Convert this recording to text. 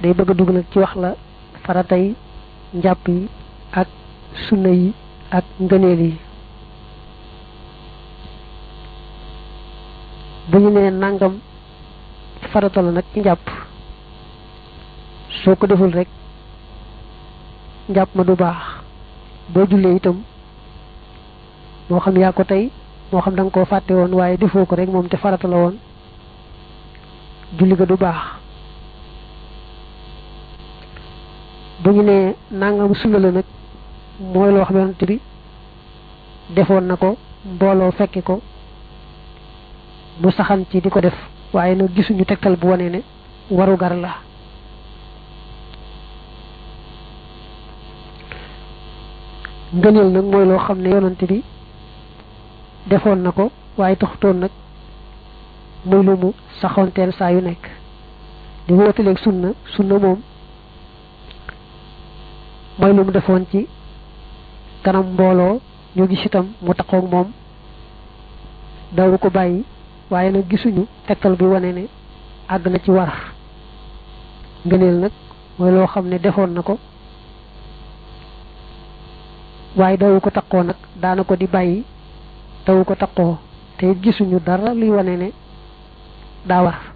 day bëgg a dugg nag ci wax la faratay njàpp yi ak sunna yi ak ngëneel yi bu ñu nee nangam farata la nag ci njàpp soo ko deful rek njàpp ma du baax boo jullee itam moo xam yaa ko tey moo xam da nga koo fàtte woon waaye defoo ko rek moom te farata la woon julli ga du baax bu ñu nee nangam sunna la nag mooy loo xamante bi defoon na ko mbooloo fekke ko mu saxan ci di ko def waaye nag gisuñu tegtal bu wane ne waru gar la ngëneel nag mooy loo xam ne yonante bi defoon na ko waaye taxutoon nag muy lu mu saxoonteel saa yu nekk di wóotaleeg sunna sunna moom mooy lu mu defoon ci kanam mbooloo ñu gis itam mu taxoog moom dawu ko bàyyi waaye nag gisuñu tegtal bi wane ne àgg na ci war ngëneel nag mooy loo xam ne defoon na ko waaye dawu ko taqoo nag daana ko di bàyyi dawu ko taqoo te gisuñu dara luy wane ne daa war